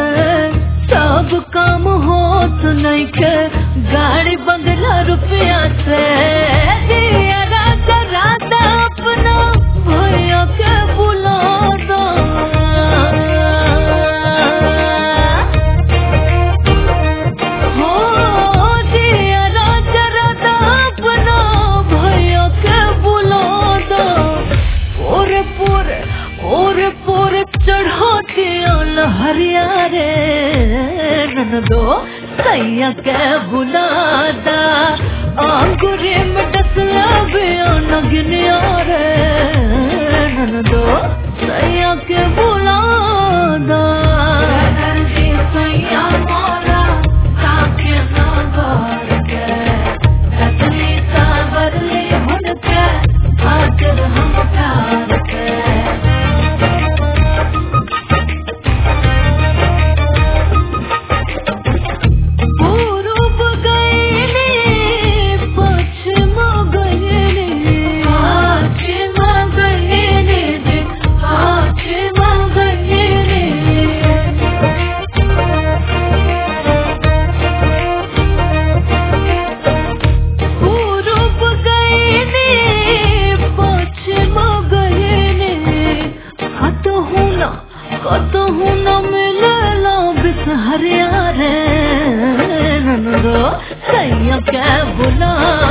सब काम होत नइखे गाड़ी बंगला रुपया से दिया राजा राजा अपना भैया के बुला दो हो दिया राजा राजा अपना भैया के बुला दो पूरे पूरे पूरे पूरे चढ़ाती हरिया रे ननदो सैया के बुलादा आंगुरे में डसला बिया नगनिया रे ननदो सैया के बुलादा दर्दी सैया मोरा काके ना घर के रतनी सावरली भन के खातिर हम प्यार के पूरब गइले पश्चिम गइले पश्चिम गइले रे पश्चिम गइले पूरब गइले पश्चिम गइले कतहु न कतहु न मिलला बिसहरिया रे ननदो सैया के बुला